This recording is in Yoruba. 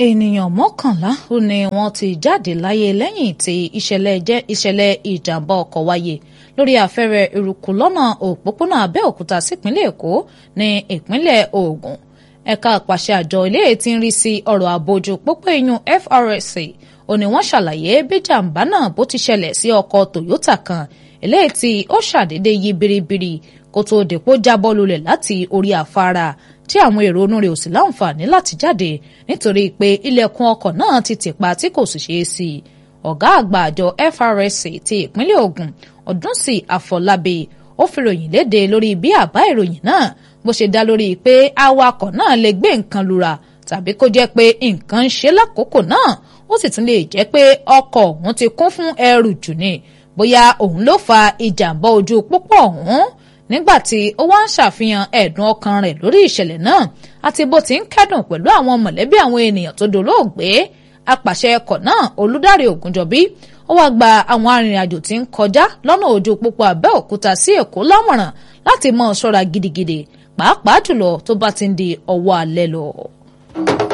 ènìyàn mọ́kànlá ó ní wọ́n ti jáde láyé lẹ́yìn tí ìṣẹ̀lẹ̀ jẹ́ ìṣẹ̀lẹ̀ ìjàmbá ọkọ̀ wáyé lórí afẹ́rẹ́ eruku lọ́nà òpópónà Abẹ́òkúta sípínlẹ̀ Èkó ní ìpínlẹ̀ Ògùn ẹ̀ka àpàṣẹ àjọ ilé tí ń rí sí ọ̀rọ̀ àbójú pópó iyùn FRSC ó ní wọ́n ṣàlàyé bí jàǹbá náà bó ti ṣẹlẹ̀ sí ọkọ̀ Toyota kan eléyìí tí ó ṣàdédé yí biribiri kó tó dèpò jábọ́ lulẹ̀ láti orí afárá tí àwọn èrò inú rẹ̀ ò sì láǹfààní láti jáde nítorí pé ilẹ̀kùn ọkọ̀ náà ti tìpa tí kò sì ṣeé sí i ọ̀gá àgbà àjọ FRSC ti ìpínlẹ̀ Ògùn Ọdúnsì Àfọlábí ó fi ròyìn léde lórí bí àbá ìròyìn náà bó ṣe dá lórí pé awakọ̀ náà lè gbé nǹkan lura tàbí kó jẹ́ pé nǹkan ń ṣe lákòókò náà ó sì tún lè jẹ́ pé ọkọ̀ ọ̀hún ti kún fún ẹrù jù ni bóyá òun ló fa ìjàmbá ojú pópó ọ̀hún nígbàtí ó wá ń ṣàfihàn ẹ̀dùn ọkàn rẹ̀ lórí ìṣẹ̀lẹ̀ náà àti bó ti ń kẹ́dùn pẹ̀lú àwọn mọ̀lẹ́bí àwọn ènìyàn tó dolóògbé apàṣẹ ẹkọ̀ náà Olúdáre Ògúnjọbí ó wá gba àwọn arìnrìn-àjò tí ń kọjá lọ́nà ojú pópó Abẹ́òkúta sí Èkó lámọ̀ràn láti mọ̀ ṣọ́ra gidigidi pàápàá jùlọ tó bá ti ń di ọwọ́ alẹ́ lọ.